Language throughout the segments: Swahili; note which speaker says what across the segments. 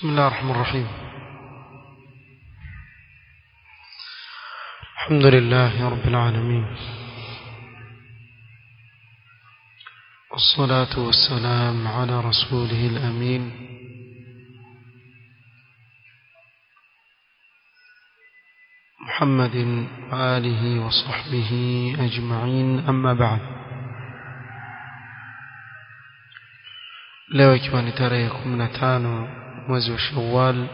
Speaker 1: بسم الله الرحمن الرحيم الحمد لله رب العالمين والصلاة والسلام على رسوله الأمين محمد وآله وصحبه أجمعين أما بعد leo ikiwa ni tarehe 15 mwezi wa Shawwal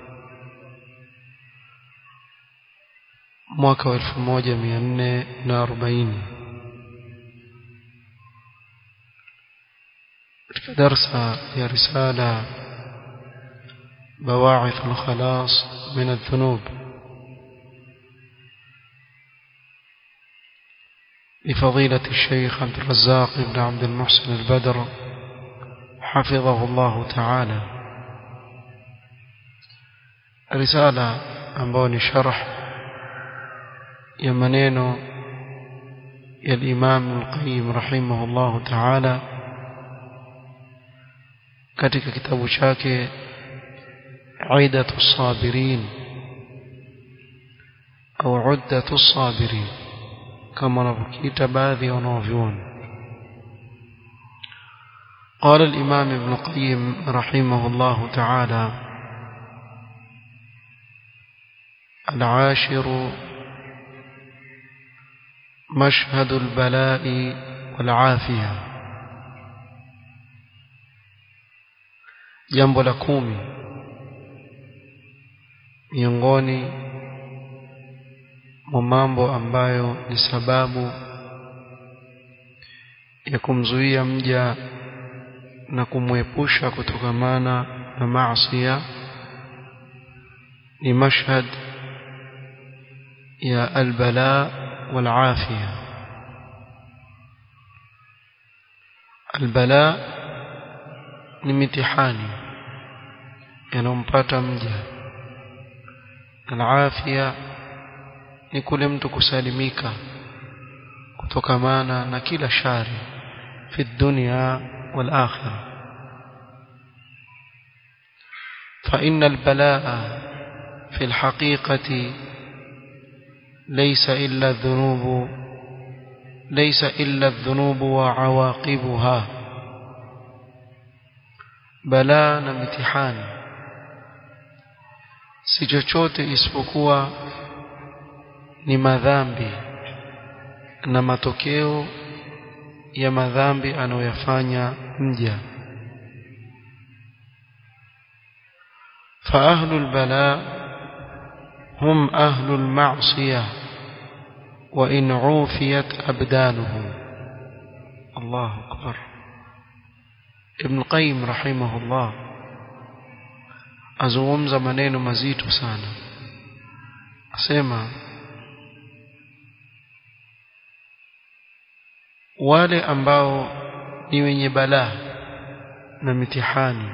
Speaker 1: mwaka wa 1440 katika darsa ya risala بواعث الخلاص من الذنوب لفضيلة الشيخ عبد الرزاق بن عبد المحسن البدر حفظه الله تعالى رسالة أمبوني شرح يمنين يا الإمام القيم رحمه الله تعالى katika kitabu chake Aidatu Sabirin au Uddatu Sabirin kama wanavyokiita baadhi ya wanaovyuoni قال الإمام ابن القيم رحمه الله تعالى العاشر مشهد البلاء والعافية jambo la kumi miongoni mwa mambo ambayo ni sababu ya kumzuia mja na kumwepusha kutokamana na maasiya ni mashhad ya albala wal afiya albala ni mitihani yanayompata mja al-afia ni kule mtu kusalimika kutokamana na kila shari fi dunya wal akhirah فإن البلاء في الحقيقة ليس إلا الذنوب ليس إلا الذنوب وعواقبها balaa na mitihani si chochote isipokuwa ni madhambi na matokeo ya madhambi anayoyafanya mja فأهل البلاء هم أهل المعصية وإن عوفيت أبدانهم الله أكبر Ibn Qayyim rahimahullah azungumza maneno mazito sana asema wale ambao ni wenye balaa na mitihani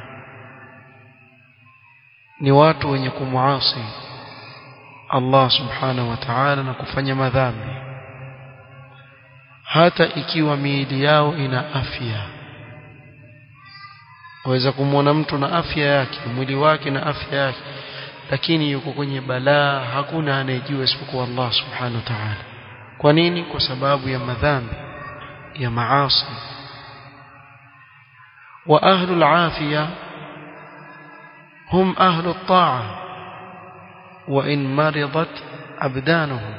Speaker 1: ni watu wenye kumuasi Allah subhanahu wa ta'ala na kufanya madhambi hata ikiwa miili yao ina afya waweza kumwona mtu na afya yake mwili wake na afya yake lakini yuko kwenye balaa hakuna anayejua isipokuwa Allah subhanahu wa ta'ala kwa nini kwa sababu ya madhambi ya maasi wa ahlu al-afiya hum ahlu at-ta'a wa in maridat abdanuhum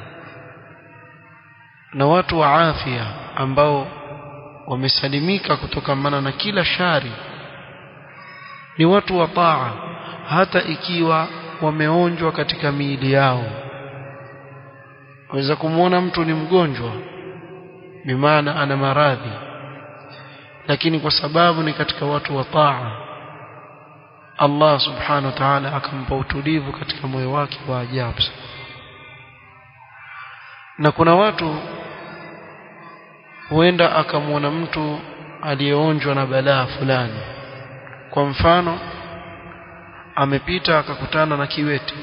Speaker 1: na watu wa afya ambao wamesalimika kutokamana na kila shari ni watu wa taa hata ikiwa wameonjwa katika miili yao waweza kumwona mtu ni mgonjwa bimaana ana maradhi lakini kwa sababu ni katika watu wa taa Allah subhanahu wa ta'ala akampa utulivu katika moyo wake wa ajabu na kuna watu huenda akamwona mtu aliyeonjwa na balaa fulani kwa mfano amepita akakutana na kiwete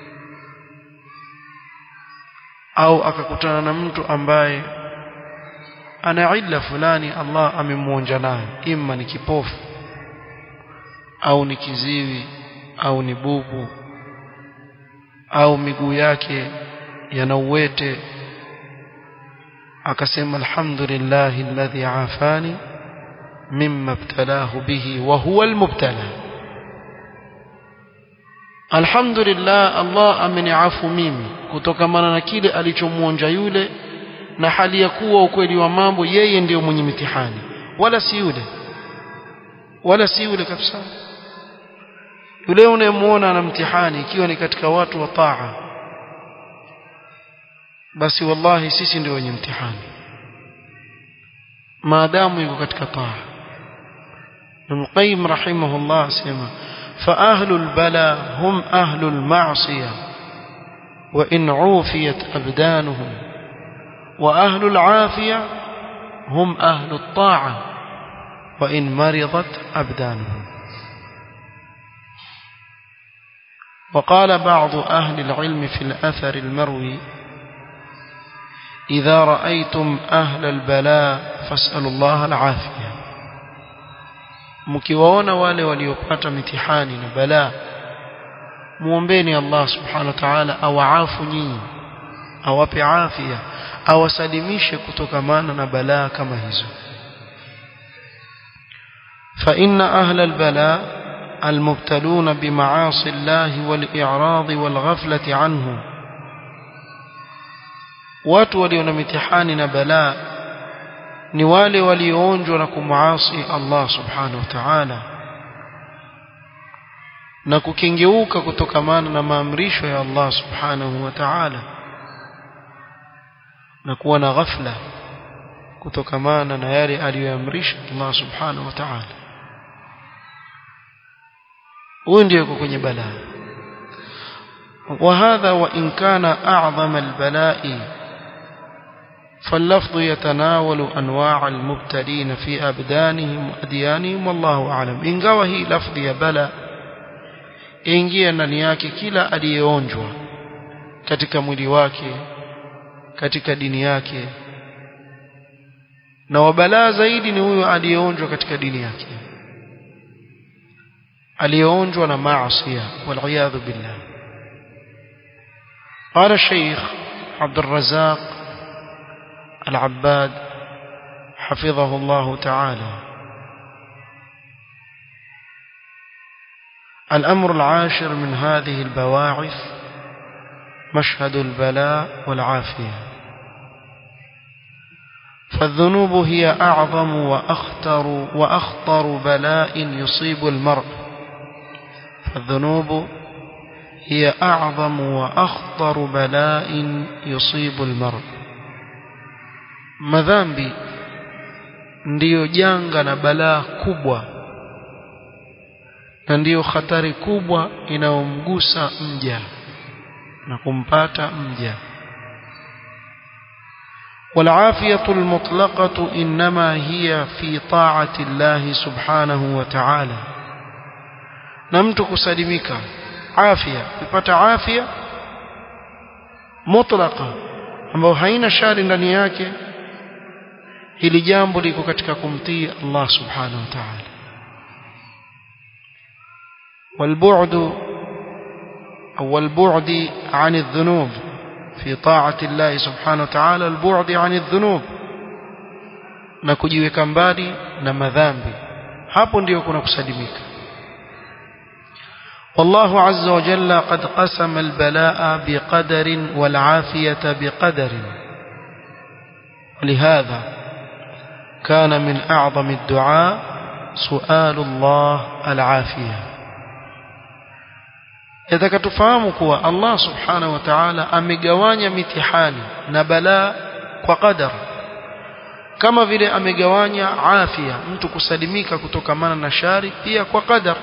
Speaker 1: au akakutana na mtu ambaye ana illa fulani Allah amemuonja nayo imma ni kipofu au ni kiziwi au ni bubu au miguu yake yana uwete akasema alhamdulillahi alladhi afani mimma ibtalahu bihi wa huwa almubtala alhamdulillah Allah ameniafu mimi kutokamana na kile alichomuonja yule na hali ya kuwa ukweli wa mambo yeye ndiyo mwenye mitihani wala si yule wala si yule kabisa yule unayemuona ana mtihani ikiwa ni katika watu wa taa basi wallahi sisi ndio wenye mtihani maadamu yuko katika taa Ibn Qayyim rahimahullah asema فأهل البلاء هم أهل المعصية وإن عوفيت أبدانهم وأهل العافية هم أهل الطاعة وإن مرضت أبدانهم وقال بعض أهل العلم في الأثر المروي إذا رأيتم أهل البلاء فاسألوا الله العافية mkiwaona wale waliopata mitihani na balaa muombeni Allah subhanahu wa ta'ala awaafu nyinyi awape afya awasalimishe kutokamana na balaa kama hizo fa inna ahla albala المبتلون بمعاصي الله والإعراض والغفلة عنه watu walio na mitihani na balaa ni wale walioonjwa na kumuasi Allah subhanahu wa ta'ala na kukengeuka kutokamana na maamrisho ya Allah subhanahu wa ta'ala na kuwa na ghafla kutokamana na yale aliyoamrisha Allah subhanahu wa ta'ala huyu ndio yuko kwenye balaa وهذا وإن كان أعظم البلاء فاللفظ يتناول أنواع المبتلين في أبدانهم وأديانهم والله أعلم ingawa hii lafdhi ya bala ingia ndani yake kila aliyeonjwa katika mwili wake katika dini yake na wabalaa zaidi ni huyo aliyeonjwa katika dini yake aliyeonjwa na maasiya waliyadhu billah قال الشيخ عبد الرزاق العباد حفظه الله تعالى الأمر العاشر من هذه البواعث مشهد البلاء والعافية فالذنوب هي أعظم وأخطر وأخطر بلاء يصيب المرء فالذنوب هي أعظم وأخطر بلاء يصيب المرء madhambi ndiyo janga na balaa kubwa na ndiyo hatari kubwa inayomgusa mja na kumpata mja والعافية المطلقة إنما هي في طاعة الله سبحانه وتعالى نمتك سلمك عافية بپت عافية مطلقة ambao haina shari ndani yake hili jambo liko katika kumtii Allah subhanahu wa ta'ala والبعد أو البعد عن الذنوب في طاعة الله سبحانه وتعالى البعد عن الذنوب na kujiweka mbali na madhambi hapo ndio kuna kusalimika والله عز وجل قد قسم البلاء بقدر والعافية بقدر ولهذا كان من أعظم الدعاء سؤال الله العافية إذا كتفهموا كوا الله سبحانه وتعالى أمجوانيا متحاني نبلاء وقدر kama vile amegawanya afya mtu kusalimika kutokamana na shari pia kwa qadar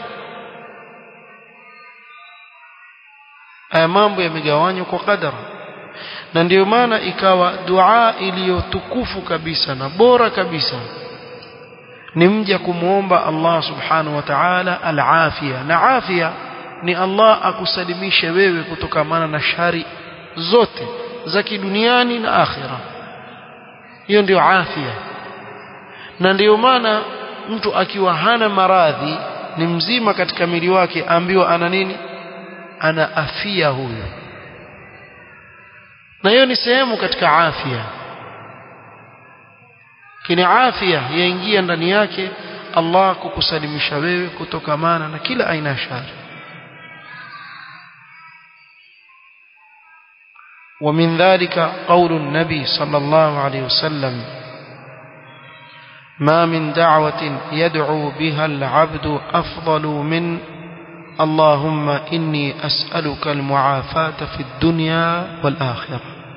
Speaker 1: haya mambo yamegawanywa kwa qadar na ndiyo maana ikawa dua iliyotukufu kabisa na bora kabisa ni mja kumwomba Allah subhanahu wa ta'ala al-afia na afia ni Allah akusalimishe wewe kutokamana na shari zote za kiduniani na akhira hiyo ndiyo afia na ndiyo maana mtu akiwa hana maradhi ni mzima katika mwili wake ambiwa ana nini ana afia huyo na hiyo ni sehemu katika afya kini afya yaingia ndani yake Allah kukusalimisha wewe kutokamana na kila aina ya shari ومن ذلك قول النبي صلى الله عليه وسلم ما من دعوة يدعو بها العبد أفضل من اللهم إني أسألك المعافاة في الدنيا والآخرة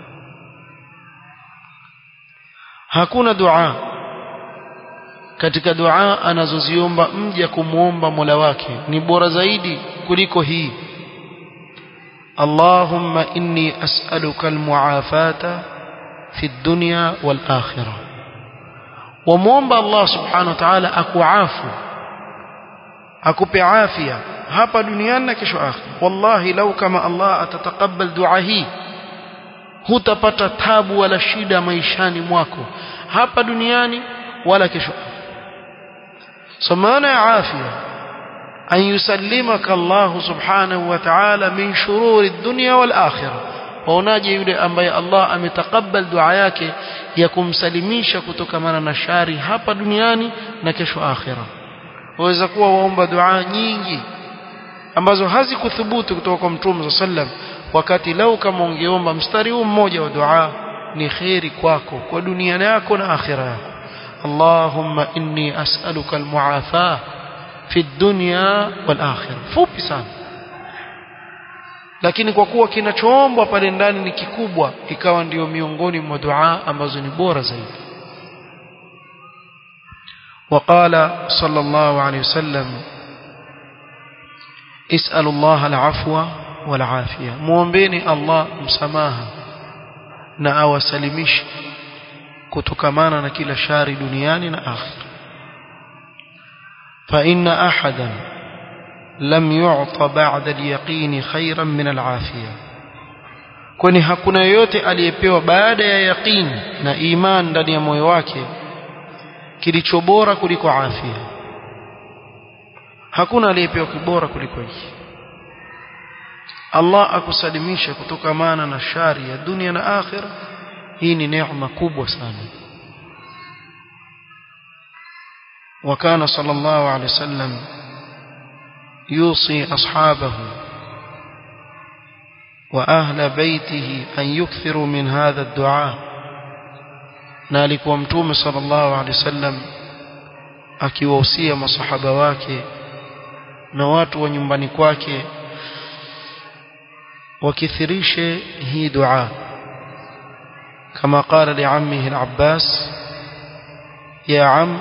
Speaker 1: hakuna dua katika dua anazoziomba mja kumwomba Mola wake ni bora zaidi kuliko hii Allahumma inni as'aluka almuafata fi dunya wal akhirah wamwomba Allah subhanahu wa ta'ala akuafu akupe afya hapa duniani na kesho akhira wallahi lau kama Allah atatakabal dua hii hutapata tabu wala shida maishani mwako hapa duniani wala kesho so maana ya afya an yusallimaka Allah subhanahu wa ta'ala min shururi dunya wal akhirah waonaje yule ambaye Allah ametakabal dua yake ya kumsalimisha kutokamana na shari hapa duniani na kesho akhira waweza kuwa waomba dua nyingi ambazo hazikuthubutu kutoka kwa Mtume sallam wakati lau kama ungeomba mstari huu mmoja wa dua ni khairi kwako kwa dunia yako na akhira yako Allahumma inni as'aluka almuafa fi dunya wal akhirah fupi sana lakini kwa kuwa kinachoombwa pale ndani ni kikubwa ikawa ndiyo miongoni mwa dua ambazo ni bora zaidi وقال صلى الله عليه وسلم اسأل الله العفو والعافية muombeeni Allah msamaha na awasalimishe kutokamana na kila shari duniani na akhira fa inna ahadan lam yu'ta ba'da al-yaqin khayran min al-afiya kwani hakuna yoyote aliyepewa baada ya yaqin na iman ndani ya moyo wake kilicho bora kuliko afya hakuna aliyepewa kibora kuliko hiki Allah akusalimisha kutokamana na shari ya dunia na akhira hii ni neema kubwa sana وكان صلى الله عليه وسلم يوصي أصحابه وأهل بيته أن يكثروا من هذا الدعاء نالك ومتوم صلى الله عليه وسلم akiwahusia masahaba wake na watu wa nyumbani kwake wakithirishe hii dua kama qala liammihi al-Abbas ya am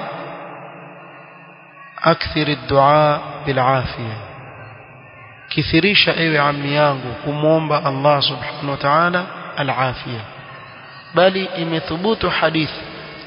Speaker 1: akthir ad-du'a bil-afiyah kithirisha ewe ammi yangu kumwomba Allah subhanahu wa ta'ala al-afiyah bali imethubutu hadithi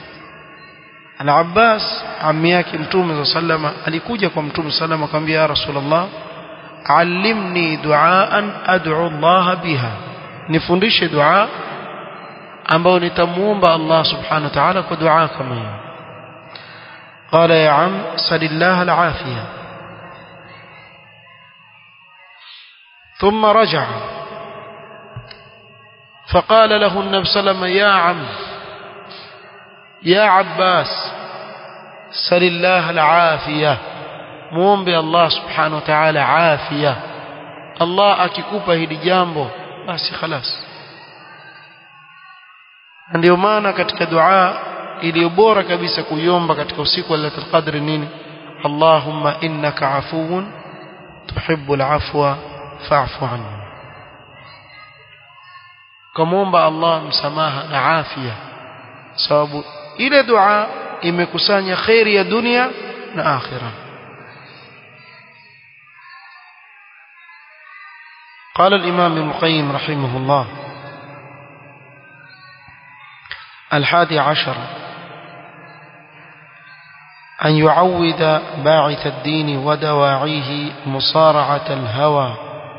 Speaker 1: Al-Abbas ammi yake Mtume sallama alikuja kwa Mtume sallama akamwambia ya Rasulullah allimni duaan ad'u Allah biha nifundishe dua ambayo nitamuomba Allah subhanahu wa ta'ala kwa dua kama hiyo قال يا عم سل الله العافية ثم رجع فقال له النبي صلى الله عليه وسلم يا عم يا عباس سل الله العافية muombe Allah subhanahu wa ta'ala afya Allah akikupa hili jambo basi خلاص ndio maana katika dua iliyo bora kabisa kuiomba katika usiku wa Lailatul Qadr nini Allahumma innaka afuwun tuhibbul afwa fa'fu anni kumuomba Allah msamaha na afya sababu ile dua imekusanya khairi ya dunia na akhirah قال الإمام ابن القيم رحمه الله الحادي عشر أن يعود باعث الدين ودواعيه مصارعة الهوى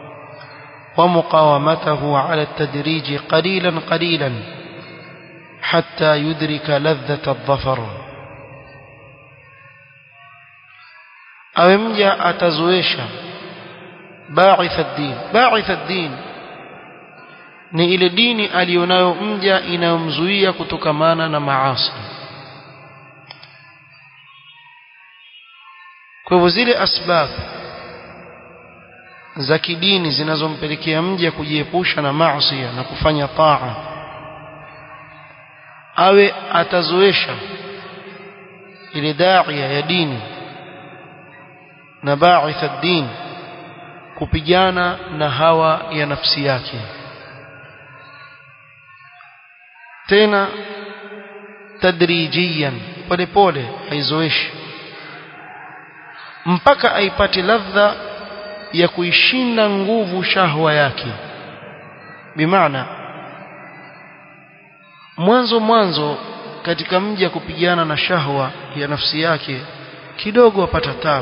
Speaker 1: ومقاومته على التدريج قليلا قليلا حتى يدرك لذة الظفر awe mja atazoesha ba'ith ad-din ba'ith ad-din ni ile dini aliyonayo mja inayomzuia kutokamana na maasi kwa hivyo zile asbab za kidini zinazompelekea mja kujiepusha na maasi na kufanya taa awe atazoesha ile daia ya dini na ba'ith ad-din kupigana na hawa ya nafsi yake tena tadrijiyan pole pole aizoeshi mpaka aipate ladha ya kuishinda nguvu shahwa yake bimaana mwanzo mwanzo katika mji ya kupigana na shahwa ya nafsi yake kidogo apata tabu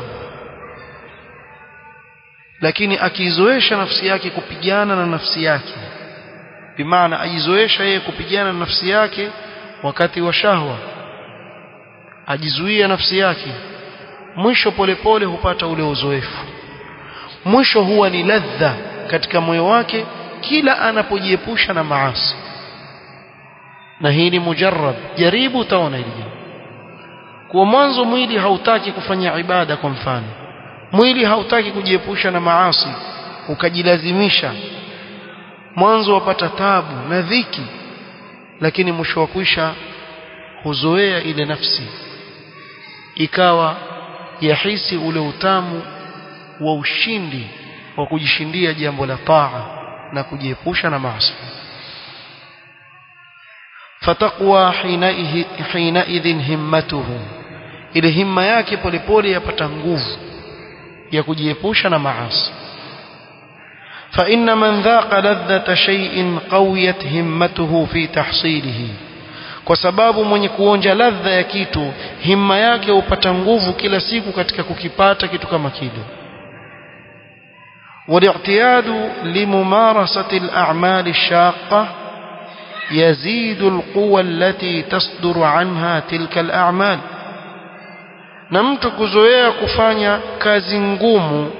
Speaker 1: lakini akizoesha nafsi yake kupigana na nafsi yake bimaana ajizoesha yeye kupigana na nafsi yake wakati wa shahwa ajizuia nafsi yake mwisho polepole hupata ule uzoefu mwisho huwa ni ladha katika moyo wake kila anapojiepusha na maasi na hii ni mujarrab jaribu utaona hili kwa mwanzo mwili hautaki kufanya ibada kwa mfano mwili hautaki kujiepusha na maasi ukajilazimisha mwanzo wapata tabu na dhiki lakini mwisho wa kwisha huzoea ile nafsi ikawa yahisi ule utamu wa ushindi wa kujishindia jambo la taa na kujiepusha na maasi fataqwa hinaidhin himmatuhu ile himma yake polepole yapata nguvu ya kujiepusha na maasi فإن من ذاق لذة شيء قويت همته في تحصيله kwa sababu mwenye kuonja ladha ya kitu himma yake hupata nguvu kila siku katika kukipata kitu kama kile والاعتياد لممارسة الأعمال الشاقة يزيد القوى التي تصدر عنها تلك الأعمال na mtu kuzoea kufanya kazi ngumu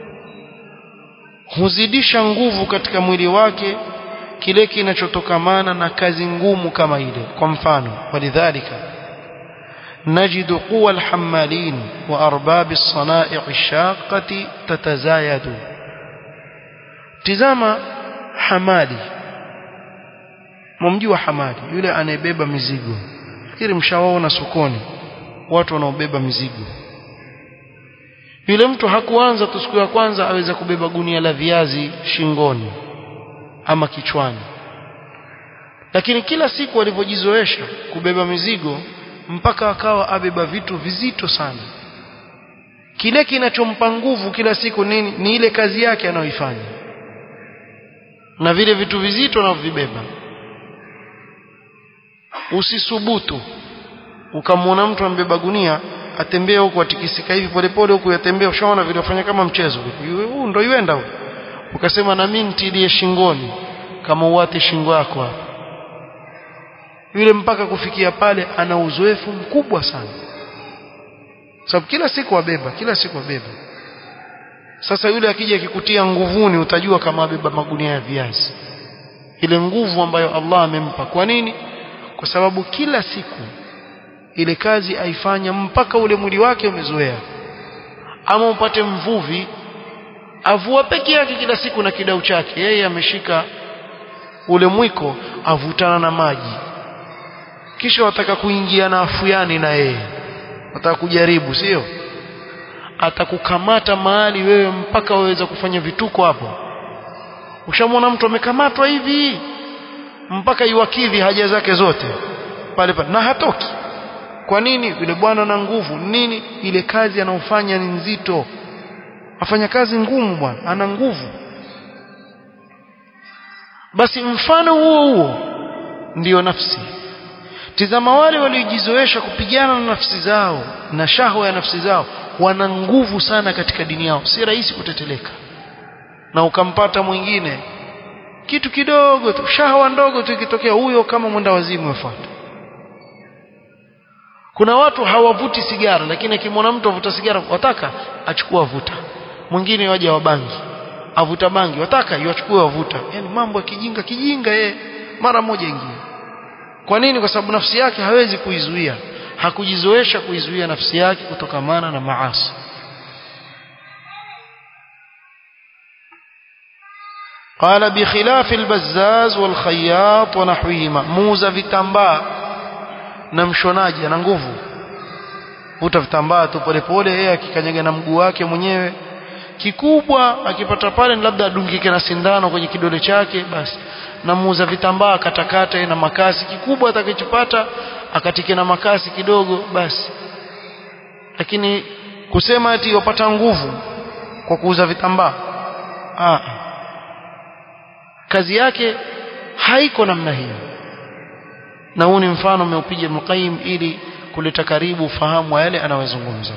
Speaker 1: huzidisha nguvu katika mwili wake kile kinachotokamana na kazi ngumu kama ile kwa mfano walidhalika نجد قوى الحمالين وأرباب الصنائع الشاقة تتزايد تزama hamali mumjua hamali yule anayebeba mizigo fikiri mshawaona sokoni watu wanaobeba mizigo yule mtu hakuanza tu siku ya kwanza aweza kubeba gunia la viazi shingoni ama kichwani lakini kila siku alivyojizoesha kubeba mizigo mpaka akawa abeba vitu vizito sana kile kinachompa nguvu kila siku nini ni ile kazi yake anayoifanya na vile vitu vizito anavyovibeba usisubutu ukamwona mtu ambeba gunia atembea huku atikisika hivi polepole huku yatembea ushaona vile wafanya kama mchezo huu ndo yuenda huko ukasema na mimi nitilie shingoni kama uwate shingo yako hapa yule mpaka kufikia pale ana uzoefu mkubwa sana sababu kila siku wabeba kila siku wabeba sasa yule akija akikutia nguvuni utajua kama abeba magunia ya viazi ile nguvu ambayo Allah amempa kwa nini kwa sababu kila siku ile kazi aifanya mpaka ule mwili wake umezoea ama upate mvuvi avua peke yake kila siku na kidau chake yeye ameshika ule mwiko avutana na maji kisha wataka kuingia na afuyani na yeye wataka kujaribu sio atakukamata mahali wewe mpaka waweza kufanya vituko hapo ushamwona mtu amekamatwa hivi mpaka iwakidhi haja zake zote pale pale na hatoki kwa nini yule bwana na nguvu nini ile kazi anaofanya ni nzito afanya kazi ngumu bwana ana nguvu basi mfano huo huo ndiyo nafsi tizama wale waliojizoesha kupigana na nafsi zao na shahwa ya nafsi zao wana nguvu sana katika dini yao si rahisi kuteteleka na ukampata mwingine kitu kidogo tu shahwa ndogo tu ikitokea huyo kama mwenda wazimu yafuata kuna watu hawavuti sigara lakini akimwona mtu avuta sigara wataka achukua vuta mwingine waje wa bangi avuta bangi wataka iwachukue wavuta yani mambo ya kijinga kijinga yeye mara moja ingie kwa nini kwa sababu nafsi yake hawezi kuizuia hakujizoesha kuizuia nafsi yake kutokamana na maasi قال بخلاف البزاز والخياط ونحوهما موزا vitambaa na mshonaji ana nguvu vuta vitambaa tu polepole yeye akikanyaga na mguu wake mwenyewe kikubwa akipata pale labda adungike na sindano kwenye kidole chake basi na muuza vitambaa akatakata na makasi kikubwa atakachopata akatike na makasi kidogo basi lakini kusema ati wapata nguvu kwa kuuza vitambaa ah kazi yake haiko namna hiyo na huu ni mfano umeupiga Ibn Qayyim ili kuleta karibu ufahamu wa yale anayozungumza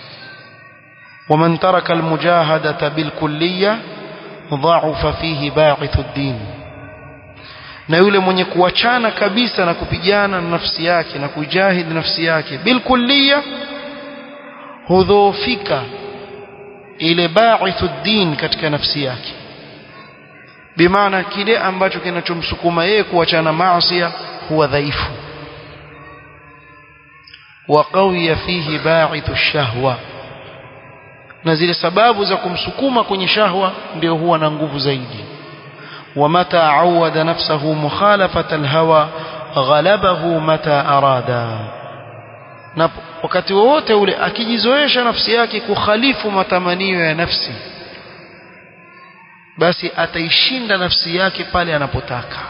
Speaker 1: ومن ترك المجاهدة بالكلية ضعف فيه باعث الدين na yule mwenye kuachana kabisa na kupigana na nafsi yake na kujahidi nafsi yake bilkulliya hudhoofika ile baithu din katika nafsi yake bimaana kile ambacho kinachomsukuma yeye kuachana maasi huwa dhaifu wa qawiya fihi baithu shahwa na zile sababu za kumsukuma kwenye shahwa ndio huwa na nguvu zaidi ومتى عود نفسه مخالفة الهوى غلبه متى أرادا na wakati wowote ule akijizoesha nafsi yake kukhalifu matamanio ya nafsi basi ataishinda nafsi yake pale anapotaka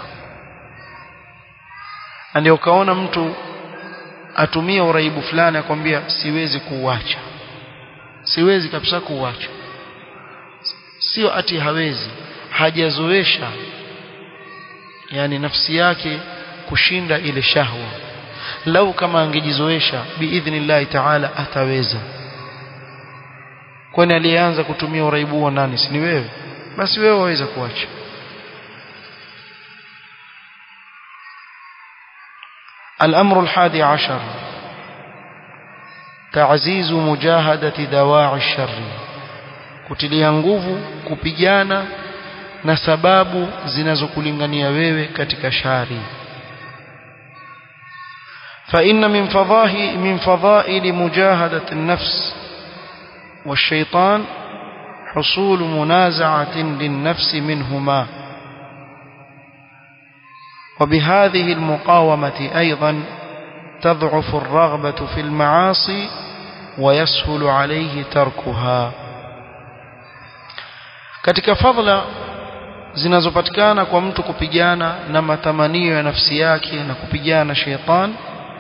Speaker 1: ndio ukaona mtu atumia uraibu fulani akwambia siwezi kuuacha siwezi kabisa kuuacha sio ati hawezi hajazoesha yani nafsi yake kushinda ile shahwa lau kama angejizoesha biidhnillahi taala ataweza kwani aliyeanza kutumia uraibu wa nani si ni wewe basi wewe waweza kuacha الأمر الحادي عشر تعزيز مجاهدة دواعي الشر kutilia nguvu kupigana na sababu zinazokulingania wewe katika shari فإن من فضاه من فضائل مجاهدة النفس والشيطان حصول منازعة للنفس منهما وبهذه المقاومة أيضا تضعف الرغبة في المعاصي ويسهل عليه تركها katika fadhila zinazopatikana kwa mtu kupigana na matamanio ya nafsi yake na kupigana na sheitan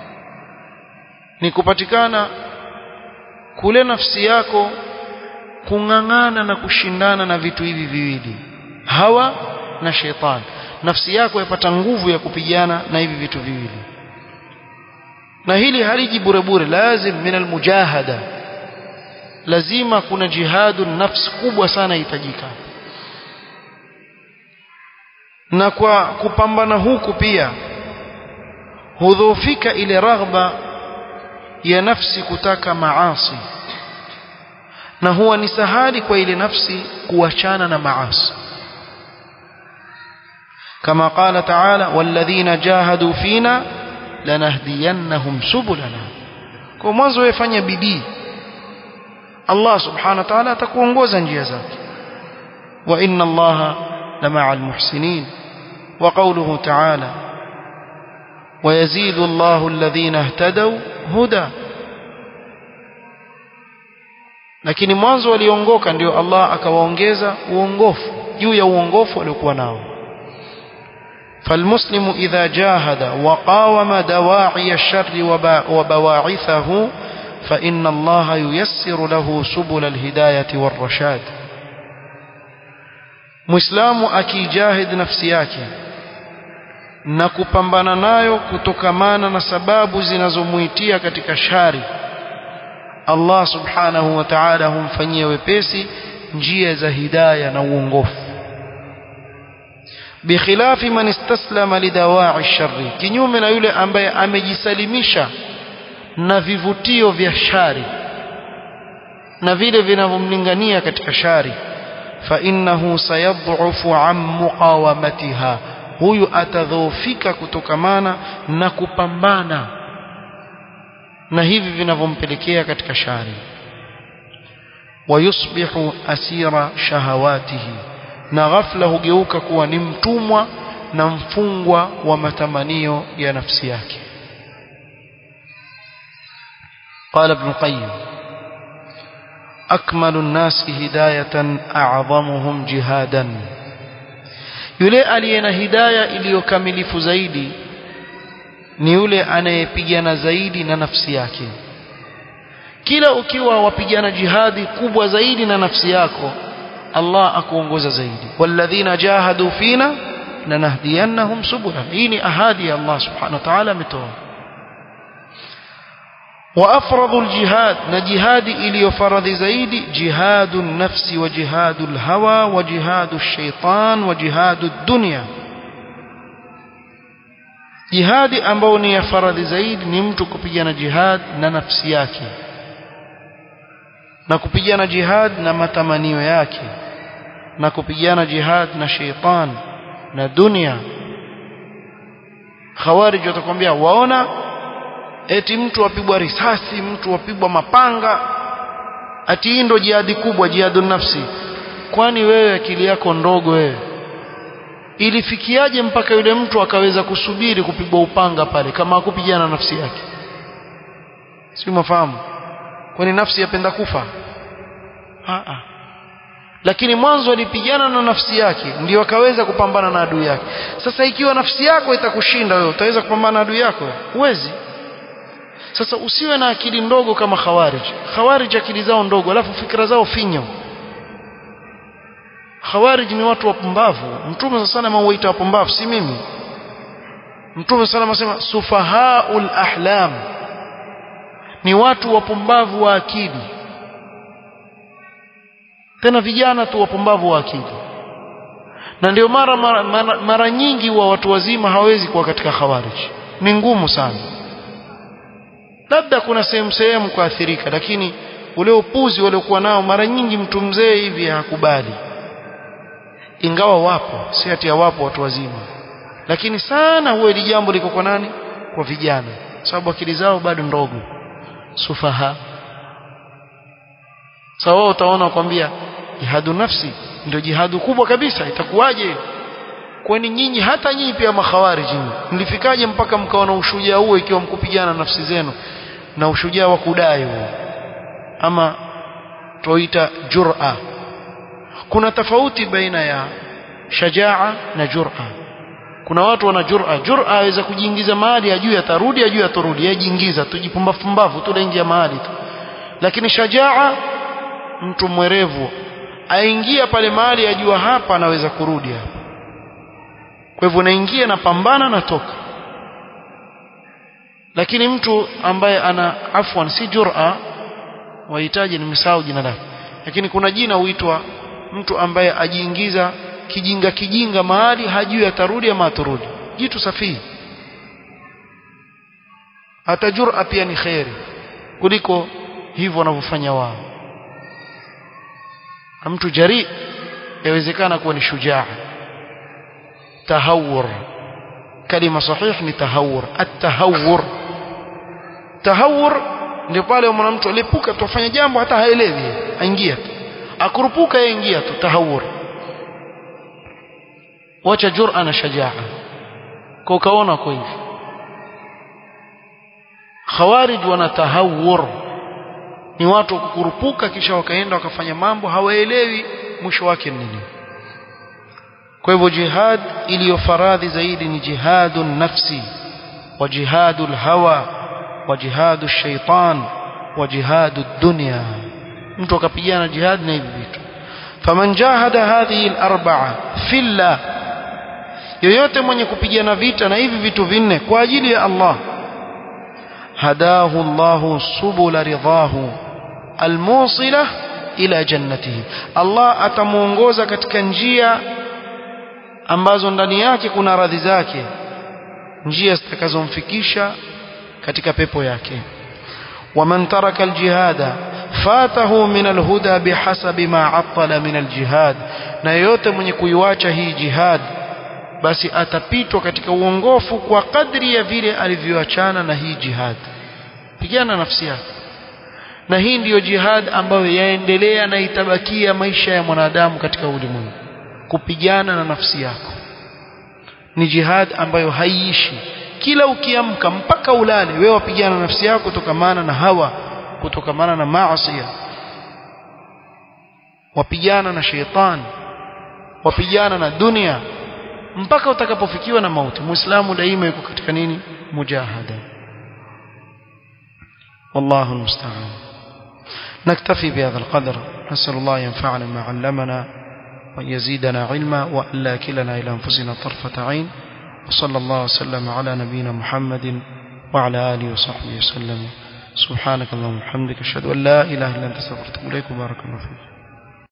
Speaker 1: ni kupatikana kule nafsi yako kung'ang'ana na kushindana na vitu hivi viwili hawa na sheitan nafsi yako yapata nguvu ya kupigana na hivi vitu viwili na hili haliji bure bure lazim min almujahada lazima kuna jihadu nafsi kubwa sana hitajika na kwa kupambana huku pia hudhoofika ile raghba ya nafsi kutaka maasi na huwa ni sahali kwa ile nafsi kuachana na maasi كما قال تعالى والذين جاهدوا فينا لنهدينهم سبلنا kwa mwanzo wewe fanya bidii Allah subhanahu wa ta'ala atakuongoza njia zake wa inna Allah lamaa almuhsinin wa qawluhu ta'ala ويزيد الله الذين اهتدوا هدى lakini mwanzo waliongoka ndio Allah akawaongeza uongofu juu ya uongofu waliokuwa nao فالمسلم إذا جاهد وقاوم دواعي الشر وبواعثه فإن الله ييسر له سبل الهداية والرشاد مسلم أكي جاهد نفسياك na kupambana nayo kutokamana na sababu zinazomuitia katika shari Allah subhanahu wa ta'ala humfanyia wepesi njia za hidaya na uongofu bikhilafi man istaslama lidawa'i sharri kinyume na yule ambaye amejisalimisha na vivutio vya shari na vile vinavyomlingania katika shari fa innahu sayadhufu an muqawamatiha huyu atadhoofika kutokamana na kupambana na hivi vinavyompelekea katika shari wayusbihu asira shahawatihi na ghafla hugeuka kuwa ni mtumwa na mfungwa wa matamanio ya nafsi yake قال ابن القيم أكمل الناس هداية أعظمهم جهادا yule aliye na hidaya iliyokamilifu zaidi ni yule anayepigana zaidi na nafsi yake kila ukiwa wapigana jihadi kubwa zaidi na nafsi yako Allah akuongoza zaidi walladhina jahadu fina lanahdiyannahum subula hii ni ahadi ya Allah subhanahu wa ta'ala ametoa وأفرض الجهاد نجهاد إلي فرض زيد جهاد النفس وجهاد الهوى وجهاد الشيطان وجهاد الدنيا jihadi ambao ni ya faradhi zaidi ni mtu kupigana jihad na nafsi yake na kupigana jihad na matamanio yake na kupigana jihad na sheitan na dunia khawarij watakwambia waona eti mtu apigwa risasi mtu apigwa mapanga ati hii ndo jihadi kubwa jihadun nafsi kwani wewe akili yako ndogo wewe ilifikiaje mpaka yule mtu akaweza kusubiri kupigwa upanga pale kama hakupigana nafsi yake si mafahamu kwani nafsi yapenda kufa Aa. lakini mwanzo alipigana na nafsi yake ndio akaweza kupambana na adui yake sasa ikiwa nafsi yako itakushinda wewe utaweza kupambana na adui yako huwezi sasa usiwe na akili ndogo kama khawarij khawarij akili zao ndogo alafu fikra zao finyo khawarij ni watu wapumbavu mtume sana mauita wapumbavu si mimi mtume sana anasema sufahaul ahlam ni watu wapumbavu wa akili tena vijana tu wapumbavu wa akili na ndio mara mara, mara mara nyingi wa watu wazima hawezi kuwa katika khawarij ni ngumu sana labda kuna sehemu sehemu kuathirika lakini ule upuzi waliokuwa nao mara nyingi mtu mzee hivi hakubali ingawa wapo si ati wapo watu wazima lakini sana huwa ili jambo liko kwa nani kwa vijana sababu akili zao bado ndogo sufaha sawa so, utaona kwambia jihadu nafsi ndio jihadu kubwa kabisa itakuwaje kwani nyinyi hata nyinyi pia makhawariji mlifikaje mpaka mkawa na ushujaa huo ikiwa mkupigana nafsi zenu na ushujaa wa kudai huo ama toita jur'a kuna tofauti baina ya shajaa na jur'a kuna watu wana jur'a jur'a aweza kujiingiza mahali ajui atarudi ajui atorudi yajiingiza tujipumbavu pumbavu tu laingia mahali tu lakini shajaa mtu mwerevu aingia pale mahali ajua hapa anaweza kurudi hapa kwa hivyo naingia na pambana na toka lakini mtu ambaye ana afwan si jur'a wahitaji nimesahau jina lake lakini kuna jina huitwa mtu ambaye ajiingiza kijinga kijinga mahali hajui atarudi ama atarudi jitu safihi hata jur'a pia ni khairi kuliko hivyo wanavyofanya wao na mtu jari yawezekana kuwa ni shujaa tahawur kalima sahih ni tahawur at-tahawur tahawur ndio pale mwanamtu alipuka tufanya jambo hata haelewi aingia tu akurupuka yeye ingia tu tahawur wacha jur'a na shajaa kwa ukaona kwa hivi khawarij wana tahawur ni watu kukurupuka kisha wakaenda wakafanya mambo hawaelewi mwisho wake nini kwa hivyo jihad iliyofaradhi zaidi ni jihadu nafsi wa jihadu hawa wa jihadu shaitan wa jihadu dunya mtu akapigana jihad na hivi vitu faman jahada hadhihi al-arba'a fillah yoyote mwenye kupigana vita na hivi vitu vinne kwa ajili ya Allah hadahu Allah subula ridahu almusila ila jannatihi Allah atamuongoza katika njia ambazo ndani yake kuna radhi zake njia zitakazomfikisha katika pepo yake ومن ترك الجهاد فاته من الهدى بحسب ما عطل من الجهاد na yote mwenye kuiwacha hii jihad basi atapitwa katika uongofu kwa kadri ya vile alivyoachana na hii jihad pigana nafsi yako na hii ndiyo jihad ambayo yaendelea na itabakia maisha ya mwanadamu katika ulimwengu kupigana na nafsi yako ni jihad ambayo haiishi kila ukiamka mpaka ulale wewe wapigana na nafsi yako kutokamana na hawa kutokamana na maasi wapigana na sheitani wapigana na dunia mpaka utakapofikiwa na mauti muislamu daima yuko katika nini mujahada والله المستعان نكتفي بهذا القدر نسأل الله ينفعنا ما علمنا وأن يزيدنا علما وأن لا كلنا إلى أنفسنا طرفة عين وصلى الله وسلم على نبينا محمد وعلى آله وصحبه وسلم سبحانك اللهم وبحمدك أشهد أن لا إله إلا أنت استغفرك وأتوب إليك وبارك الله فيك